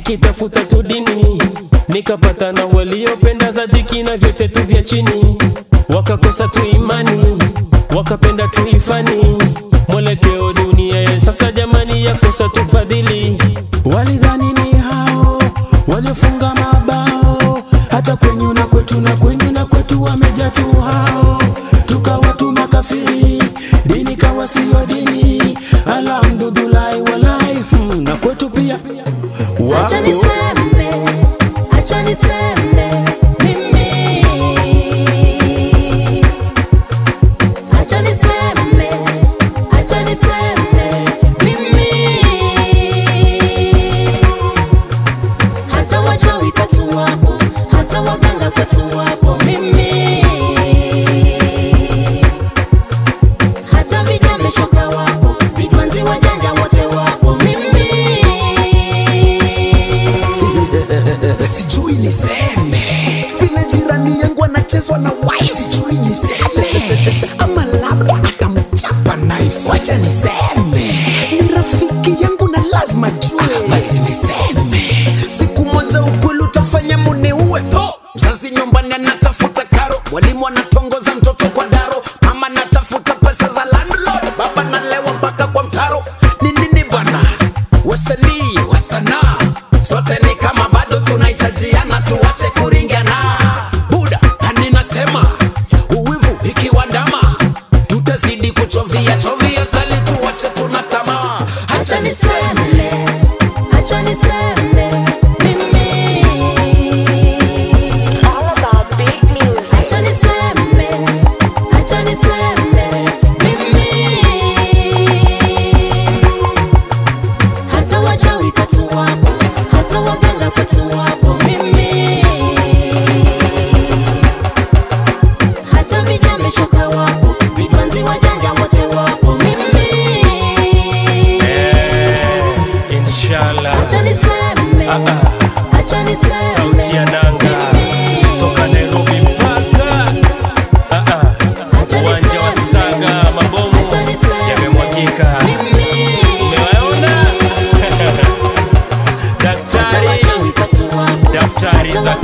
nikitafuta tu dini nikapata na waliopenda zadiki na vyote tu vya chini wakakosa tu imani wakapenda tu ifani mwelekeo dunia ya sasa jamani yakosa tu fadhili walidhani ni hao waliofunga mabao hata kwenyu na kwetu na kwenyu na kwetu wamejaa tu hao tukawa tu makafiri dini kawa siyo dini alhamdulillahi walai hmm, na kwetu pia Acha wapo niseme, acha niseme mimi. Acha niseme, acha niseme mimi. Hata wachawi kwetu wapo, hata waganga kwetu wapo mimi. Hata vijana shoka wapo, vidwanzi wajanja wote wapo mimi. sijui niseme vile jirani yangu anachezwa na wai sijui niseme ama labda atamchapa knife wacha niseme ni rafiki yangu na lazima jue basi niseme siku moja ukweli utafanya muniue po mzazi nyumbani anatafuta karo mwalimu anatongoza mtoto kwa daro mama anatafuta pesa za landlord baba nalewa mpaka kwa mtaro ni nini bwana wasanii wa sanaa sote ni kama bado tunahitajiana tuache kuringana buda na ninasema uwivu ikiwa ndama tutazidi kuchovia chovia sali tuache tuna tamaa Acha niseme, acha niseme mimi. It's all about big music. Acha niseme, acha niseme mimi. Hata wachawi kwetu wapo, hata waganga kwetu wapo mimi. Hata vijana shoka wapo, vidwanzi wajanja wote wapo mimi. inshallah Acha niseme, acha niseme sauti ya nanga mimi. toka Nairobi mpaka Ah, ah. Acha uwanja wa niseme, Saga mabomu acha niseme yamemwagika. mimi. Umewaona daktari, Hata wachawi kwetu wapo, daftari hata za